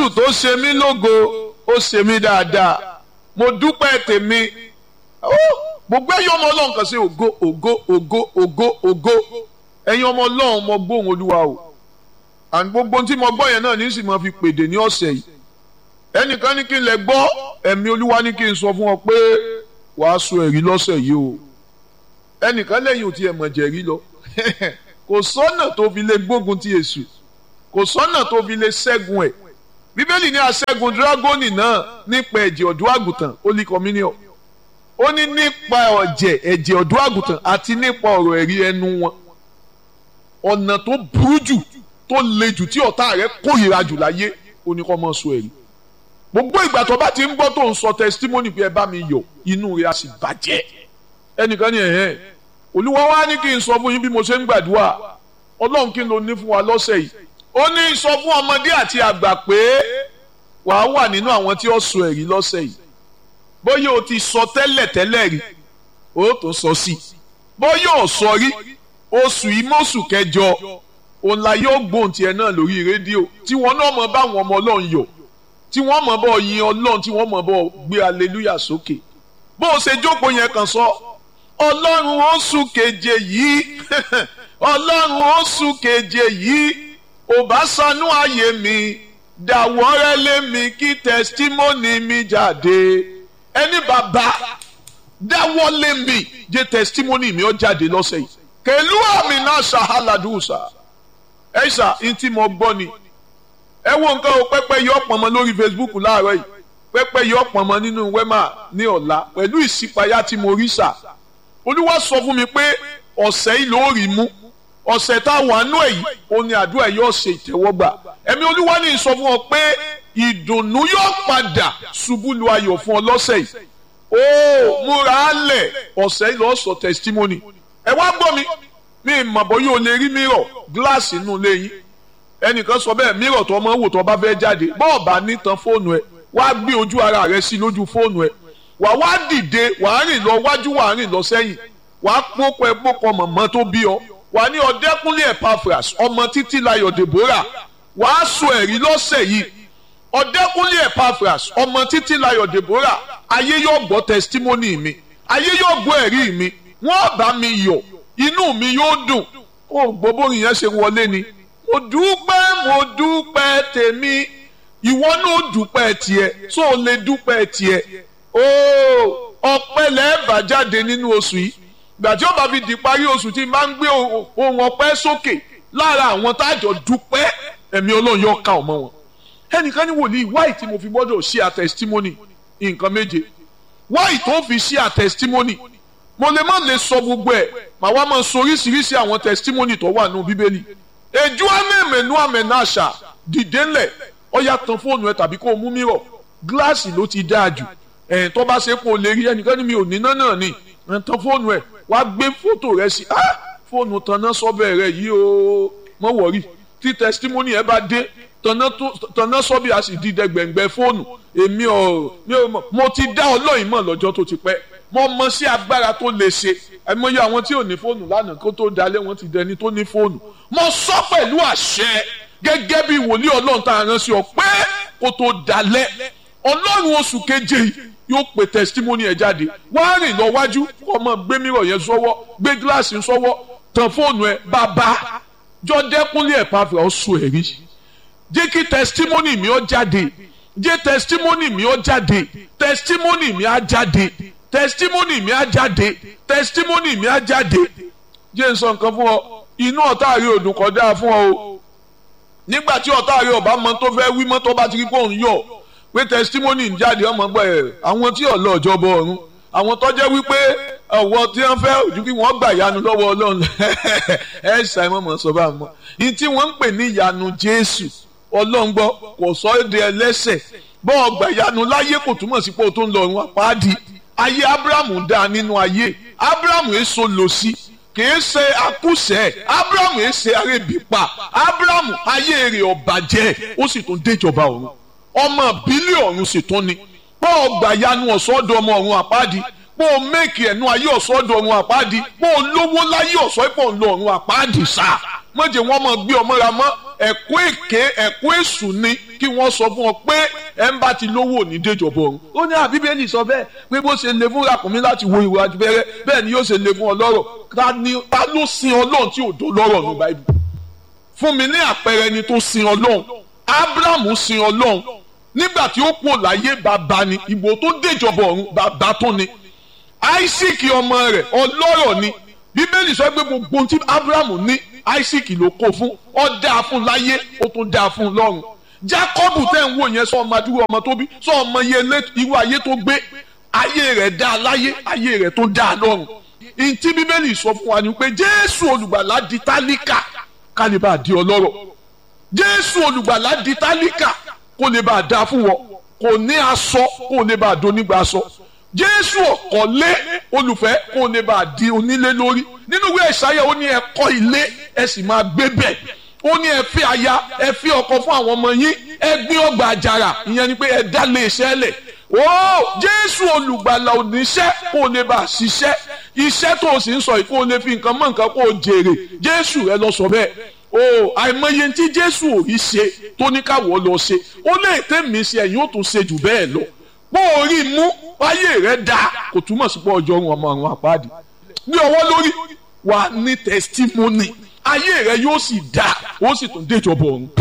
jésù tó ṣe mí lógo ó ṣe mí dáadáa mo dúpẹ́ tèmi gbogbo ẹ̀yin ọmọ ọlọ́run kan sí ògo ògo ògo ògo ògo ẹ̀yin ọmọ ọlọ́run mo gbóhùn olúwa o and gbogbo tí mo gbọ́ yẹn náà ní sì máa fi pèdè ní ọ̀sẹ̀ yìí ẹnìkan ní kí n lè gbọ́ ẹ̀mí olúwa ní kí n sọ fún ọ pé wàá sọ ẹ̀rí lọ́sẹ̀ yìí o ẹnìkan lẹ́yìn ò tiẹ̀ mọ̀ jẹ̀rí lọ kò sọ́nà tó fi lè gbógun ti èṣù kò sọ́nà tó fi lè ṣẹ́gun ẹ̀ bíbélì ní aṣẹ́gun dírágọ́nì náà nípa ẹ̀jẹ̀ ọ̀dọ́ àgùntàn holy communion ó ní nípa ọ̀jẹ̀ ẹ̀jẹ̀ ọ̀dọ́ àgùntàn àti nípa ọ̀rọ̀ ẹ̀rí ẹnu wọn ọ̀nà tó burú jù tó le jù tí ọ̀tá rẹ̀ kórìíra jù láyé ó ní kó máa sọ ẹ̀rí gbogbo ìgbà tó bá ti ń gbọ́ tó ń sọ testimony pé ẹ bá mi yọ̀ inú rẹ̀ á sì bàjẹ́ ẹnìkan ní ẹ̀hẹ́n olúwa wá ní kí n sọ fún yín bí mo ṣe ń gbàdúrà ọlọ́run kí n lo ní fún wa lọ́sẹ̀ yìí ó ní sọ fún ọmọdé àti àgbà pé wàá wà nínú àwọn tí ó sọ ẹ̀rí lọ́sẹ̀ yìí bóyá o ti sọ tẹ́lẹ̀ tẹ́lẹ̀ rí o tó sọ sí bóyá o sọ rí oṣù ìmọ̀ọ́sù kẹjọ òun la yóò gbóhùn tiẹ̀ náà lórí rédíò tí wọ́n náà mọ̀ báwọn ọmọ ọlọ́run yọ̀ tí wọ́n mọ̀ bọ́ yin ọlọ́run tí wọ́n mọ̀ bọ́ gbé aleluya sókè bó o ṣe jókòó yẹn kàn sọ ọlọ́run oṣù keje yìí ọlọ́run oṣù keje yìí ò bá sanú ààyè mi dàwọ́rẹ́ lé mi kí tẹsítímọ́nì mi jáde ẹni bàbá dáwọ́ lé mi jẹ́ tẹsítímọ́nì mi ó jáde lọ́sẹ̀ yìí kèlú àmì náà ṣàhálàdùsà ẹ ṣà ntí mo gbọ́ ni ẹ wo nǹkan o pẹ́pẹ́ yọ pọ̀nmọ́ lórí Facebook láàárọ̀ yìí pẹ́pẹ́ yọ pọ̀nmọ́ nínú wẹ́mà ní ọ̀la pẹ̀lú ìṣípayá tí mo rí ṣà olúwa sọ fún mi pé ọ̀sẹ̀ yìí ló rí mú ọ̀sẹ̀ tá a wà nú ẹ̀ yìí ó ní àdúrà yóò ṣe ìtẹ́wọ́gbà ẹ̀mí olúwa ní sọ fún ọ pé ìdùnnú yóò padà ṣubú lu ayọ̀ fún ọ lọ́sẹ̀ yìí ó múra á lẹ̀ ọ̀sẹ̀ yìí lọ́ọ́ sọ testimony ẹ wá gbọ́ mi mi mọ̀ bọ́ yóò lè rí mírọ̀ gíláàsì inú ilé yín ẹnìkan sọ bẹ́ẹ̀ mírọ̀ tó ọmọ wò tó bá fẹ́ jáde bọ́ọ̀ bá nítan fóònù ẹ wá gbé ojú ara rẹ sí lójú fóònù ẹ wà wá dìde wà á rìn lọ wájú wà á rìn lọ sẹ́yìn wà á pópọ̀ ẹ pópọ̀ mọ̀mọ́ tó bí ọ wà ní ọ̀dẹ́kúnlé Epaphras ọmọ títí layọ̀ Deborah wà á sọ ẹ̀rí lọ́sẹ̀ yìí ọ̀dẹ́kúnlé Epaphras ọmọ títí layọ̀ Deborah ayé yóò gbọ́ testimony mi ayé yóò gbọ́ ẹ̀rí mi wọ́n bá mi yọ̀ inú mi yóò dùn ó gbogbo yẹn ṣe wọlé ni mo dúpẹ́ mo dúpẹ́ tèmi ìwọ náà dúpẹ́ tiẹ̀ tó o lè dúpẹ́ tiẹ̀ ooo ọpẹ́ lẹ́ẹ̀bà jáde nínú oṣù yìí gbà tí ó bá fi di parí oṣù tí máa ń gbé ohun ọpẹ́ sókè lára àwọn tájọ dúpẹ́ ẹ̀mí ọlọ́run yóò ká ọmọ wọn ẹnìkan ní wòlíì wáì tí mo fi gbọ́dọ̀ ṣí a testimony nǹkan méje wáì tó fi ṣí a testimony mo lè má lè sọ gbogbo ẹ̀ màá wá máa sọ oríṣiríṣi àwọn testimony tó wà nínú bíbélì èjú amẹ́mẹ́nu amẹ́nàṣà dìde ńlẹ̀ ọ̀yà tan fóònù ẹ tàbí kó o mú mírọ̀ gíláàsì ló ti dáa jù ẹ̀ tó bá ṣe kó o lè rí ẹnìkan ní mi ò níná náà ni ẹ̀ tan fóònù ẹ wá gbé fótò rẹ sí ah fóònù tanná sọ́bẹ̀ rẹ yìí o mọ̀ wọ̀rí tí testimony ẹ bá dé tanná sọ́bì a sì di dẹgbẹ̀ngbẹ̀ fóònù èmi ò mi ò mọ̀ mo ti dá ọlọ́yin mọ̀ lọ́jọ́ tó ti pẹ́ mo mọ̀ sí agbára tó lè ṣe àìmọye àwọn tí ò ní fóònù lánàá kó tó dalẹ̀ wọ́n ti dẹni tó ní fóònù mo sọ pẹ̀lú àṣẹ gẹ́gẹ́ bí wòlíì ọlọ́run tá a rán sí ọ pé kó tó dalẹ̀ ọlọ́run oṣù keje yìí yóò pe testimony ẹ jáde wá rìn lọ wájú kó ọmọ gbé mìíràn yẹn sọ́wọ́ gbé gíláàsì sọ́wọ́ tàn fóònù ẹ bàbá jọdẹkùnlé Epaphras ọsùn ẹrí jẹ́ kí testimony mi ó jáde jẹ́ testimony mi ó jáde testimony mi á jáde testimony mi á jáde testimony mi á jáde jẹ́ n sọ nǹkan fún ọ inú ọ̀tá rí òdùn kọjá fún ọ o nígbà tí ọ̀tá rí ọba mọ tó fẹ́ wí mọ́ tó bá ti rí pé òun yọ̀ pé testimony ń jáde ọmọ gbọ́ ẹ̀ àwọn tí ọ̀lọ́ ọ̀jọ̀bọ ọ̀run àwọn tó jẹ́ wípé ọ̀wọ́ tí wọ́n fẹ́ ojú kí wọ́n gbà yanu lọ́wọ́ ọlọ́run ẹ̀ ṣàìmọ̀ mọ̀ sọ bá mọ̀ ní tí wọ́n ń pè ní ìyanu jésù ọlọ́run gbọ́ kò sọ èdè ẹlẹ́sẹ̀ bọ́ ọgbà ìyanu láyé kò túmọ̀ sí pé o tó ń lọ ọ̀run àpáàdì ayé abrahamu dá nínú ayé abrahamu èso lò sí kìí ṣe akúṣẹ̀ abrahamu èsè arébípa abrahamu ayé rẹ̀ ọ̀bàjẹ́ ó sì tún déjọba ọ̀run ọmọ bílíọ̀nù sì tún ni pọ́ ọgbà yanu ọ̀sọ́dọ̀ ọmọ ọ̀run àpáàdì pọ́ ọ mẹ́kì ẹ̀nu ayé ọ̀sọ́dọ̀ ọ̀run àpáàdì pọ́ ọ lówó láyé ọ̀sọ́ ìpọ̀ ńlọ ọ̀run àpáàdì sá mọ̀jẹ̀ wọn mọ̀ gbé ọmọ ra mọ́ ẹ̀kọ́ èké ẹ̀kọ́ èṣù ni kí wọ́n sọ fún ọ pé ẹ ń bá ti lówó ní déjọba ọ̀run ó ní àbíbélì sọ bẹ́ẹ̀ pé bó ṣe le fún ràkúnmí láti wo ìwà abẹ́rẹ́ bẹ́ẹ̀ ni yóò ṣe le fún ọlọ́rọ̀ ta ni ta ló sin ọlọ́run tí ò dó lọ́rọ̀ ní báyìí fún mi ní àpẹẹrẹ ẹni tó sin ọlọ́run abrahamu sin ọlọ́run nígbà tí ó kú láyé bàbá ni ìbò tó déjọba ọ̀run bàbá tó ni isaac ọmọ rẹ̀ ọlọ́rọ̀ ni bíbélì sọ pé gbogbo ohun tí abrahamu ní isaac ló kó fún ó dáa fún láyé ó tún dáa fún lọ́run jacob tẹ́ ń wò yẹn sọ ọmọ adúgbò ọmọ tó bí sọ ọmọ irú ayé tó gbé ayé rẹ̀ dáa láyé ayé rẹ̀ tó dáa lọ́run ntí bíbélì sọ fún wa ni pé jésù olùgbàlà di tálíkà ká lè bá a di ọlọ́rọ̀ jésù olùgbàlà di tálíkà kó lè bá a dáa fún wọn kò ní aṣọ kó lè bá a donígbà aṣọ jésù ọ̀kọ́lé olùfẹ́ kó lè bá a di onílé lórí nínú ìwé ìsáyà ó ní ẹ kọ́ ilé ẹ sì máa gbé bẹ̀ ó ní ẹ fi aya ẹ fi ọkọ fún àwọn ọmọ yín ẹ gbé ọgbà àjàrà ìyẹn ni pé ẹ dá lé iṣẹ́ lẹ̀ ó jésù olùgbàlà oníṣẹ́ kó lè bá a ṣiṣẹ́ iṣẹ́ tó o sì ń sọ yìí kó o lè fi nǹkan mọ́ nǹkan kó o jèrè jésù ẹ lọ sọ bẹ́ẹ̀ o àìmọye tí jésù ò rí ṣe tó ní káwọ́ lọ ṣe ó lè tẹ̀mí ṣe ẹ̀yìn ó tún ṣe jù bẹ́ẹ̀ lọ bó o rí mú ayé rẹ dáa kò túmọ̀ sí pé ọjọ́ òun ọmọ àwọn àpáàdì ní ọwọ́ lórí wà ní testimony ayé rẹ yóò sì dáa ó sì tún déjọba ọ̀run